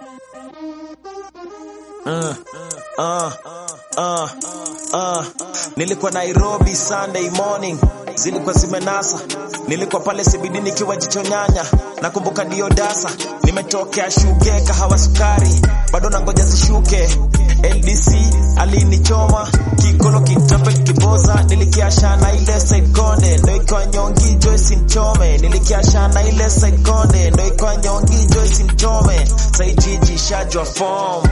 Uh, uh, uh, uh. Nilikuwa Nairobi Sunday morning, zilikuwa zimenasa. Nilikuwa pale CBD nikiwa jicho nyanya, nakumbuka ndio dasa. Nimetokea shuge kahawa sukari, bado nangoja zishuke. LDC alinichoma kikolo kitape kiboza, nilikiasha na ile side konde, ndo ikawa nyongi Joyce Mchome. Nilikiasha na ile side konde, ndo ikawa nyongi Joyce Mchome. Sai jiji shajwa form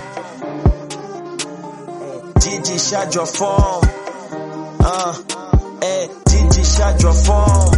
Gigi shajwa form uh, eh, Gigi shajwa form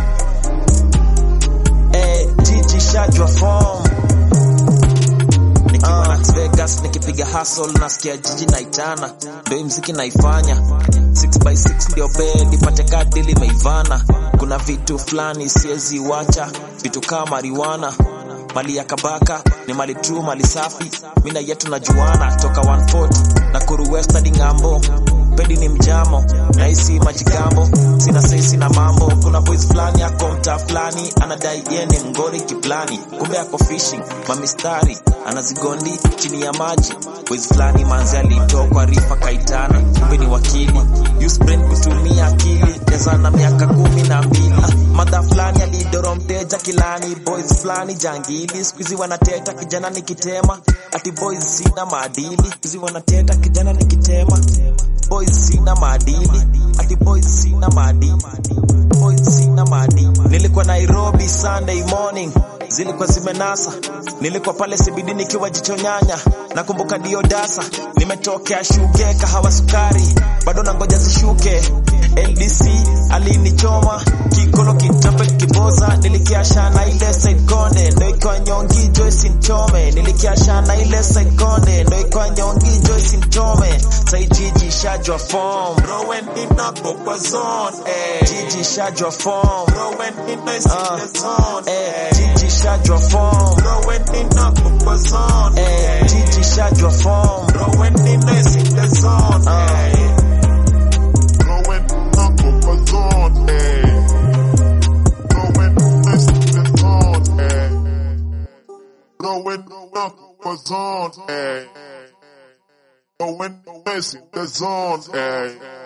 eh, Gigi shajwa form nikiwa Las Vegas nikipiga hustle nasikia jiji naitana ndo hii mziki naifanya 6x6 ndio bed nipate kadi limeivana kuna vitu fulani siwezi wacha vitu kama marijuana mali ya kabaka ni mali true mali safi mina yetu najuana toka 140 na kuru west hadi ngambo pedi ni mjamo naisi majigambo sina sei sina mambo kuna boys fulani ako mtaa fulani anadai ye ni mgori kiplani kumbe ako fishing mamistari anazigondi chini ya maji boys fulani manzi alitokwa rifa kaitana kumbe ni wakili use brain kutumia akili cheza na miaka kumi na mbili Ah, madha fulani alidoro mteja kilani boys fulani jangili skuizi wanateta kijana nikitema ati boys sina maadili skuizi wanateta kijana nikitema boys sina maadili ati boys sina maadili boys sina maadili nilikuwa Nairobi Sunday morning zilikuwa zimenasa nilikuwa pale CBD nikiwa jicho nyanya nakumbuka ndio dasa nimetokea shuge kahawa sukari bado nangoja zishuke LDC alinichoma kikolo kitape kiboza nilikiasha na ile side konde ndo ikawa nyongi Joyce Mchome nilikiasha na ile side konde ndo ikawa nyongi Joyce Mchome sai jiji shajwa form Rowan nina kwa zone, eh. jiji shajwa form Rowan nina is in the zone, eh eh. jiji shajwa form Rowan nina kwa zone, eh eh. jiji shajwa form Rowan nina is in the zone, eh. Rowan nako kwa zone, eh. Rowan is in the zone, eh. Rowan nako kwa zone, eh. Rowan is in the zone, eh.